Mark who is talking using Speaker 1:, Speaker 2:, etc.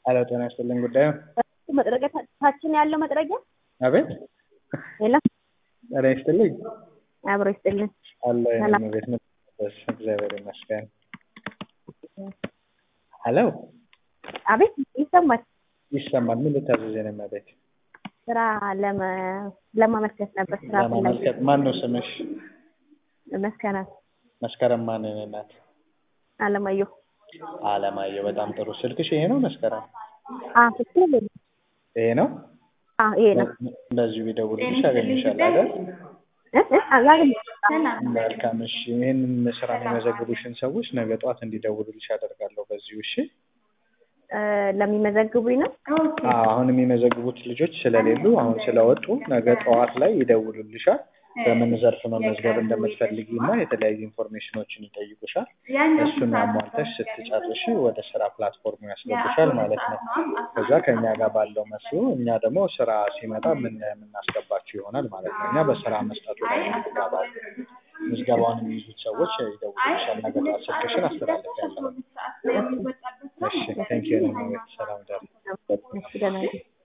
Speaker 1: ሄሎ ጤና ይስጥልኝ ጉዳዩ
Speaker 2: መጥረጊያ ታችን ያለው መጥረጊያ
Speaker 1: አቤት
Speaker 2: የለም
Speaker 1: ጤና ይስጥልኝ
Speaker 2: አብሮ ይስጥልን።
Speaker 1: አለ
Speaker 2: ሰላም።
Speaker 1: የኔ ቤት ምትደርስ እግዚአብሔር ይመስገን ሄሎ
Speaker 2: አቤት ይሰማል።
Speaker 1: ይሰማል ምን ልታዘዝ የኔ ቤት
Speaker 2: ስራ ለመ- ለማመልከት ነበር። ስራ ፈላጊ
Speaker 1: ለማመልከት ማን ነው ስምሽ
Speaker 2: መስከናት
Speaker 1: መስከረም ማን የኔ እናት
Speaker 2: አለማየሁ
Speaker 1: አለማየሁ በጣም ጥሩ ስልክሽ ይሄ ነው መስከረም
Speaker 2: አ ትክክል
Speaker 1: ይሄ ነው
Speaker 2: አ ይሄ ነው
Speaker 1: በዚሁ ቢደውልልሽ ያገኝሻል አይደል
Speaker 2: እ እ አላገኝ
Speaker 1: መልካም እሺ ይህንን ስራ የሚመዘግቡሽን ሰዎች ነገ ጠዋት እንዲደውሉልሽ አደርጋለሁ በዚሁ እሺ
Speaker 2: እ ለሚመዘግቡኝ ነው።
Speaker 1: አዎ አሁን የሚመዘግቡት ልጆች ስለሌሉ አሁን ስለወጡ ነገ ጠዋት ላይ ይደውሉልሻል በምን ዘርፍ መመዝገብ እንደምትፈልጊ እና የተለያዩ ኢንፎርሜሽኖችን ይጠይቁሻል እሱን አሟልተሽ ስትጨርሺ ወደ ስራ ፕላትፎርሙ ያስገቡሻል ማለት ነው ከዛ ከእኛ ጋር ባለው መስሎ እኛ ደግሞ ስራ ሲመጣ ምን የምናስገባችሁ ይሆናል ማለት ነው እኛ በስራ መስጠቱ ላይ እንገባለን ምዝገባውን የሚይዙት ሰዎች ይደውሉልሻል ነገ ጠዋት ስልክሽን አስተላልፊያለሁ እሺ ቴንኪዩ ሰላም ደር
Speaker 2: እሺ ደህና ነኝ።